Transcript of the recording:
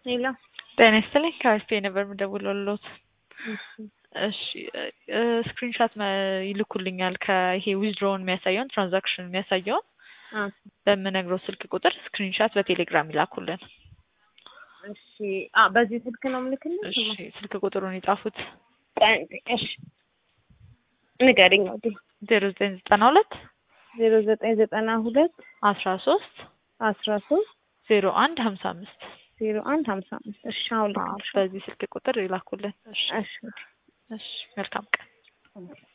ሌላ ጤና ይስጥልኝ ከአሪፍ ነበር የምደውልልዎት። እሺ ስክሪንሻት ይልኩልኛል ከይሄ ዊዝድሮውን የሚያሳየውን ትራንዛክሽን የሚያሳየውን በምነግረው ስልክ ቁጥር ስክሪንሻት በቴሌግራም ይላኩልን። እሺ አ በዚህ ስልክ ነው የምልክልሽ? እሺ ስልክ ቁጥሩን የጻፉት እሺ ንገሪኝ። ወዲ ዜሮ ዘጠኝ ዘጠና ሁለት ዜሮ ዘጠኝ ዘጠና ሁለት አስራ ሶስት አስራ ሶስት ዜሮ አንድ ሀምሳ አምስት ዜሮ አንድ ሀምሳ አምስት እሺ አሁን ልክልሽ። በዚህ ስልክ ቁጥር ይላኩልን። እሺ እሺ እሺ መልካም ቀን።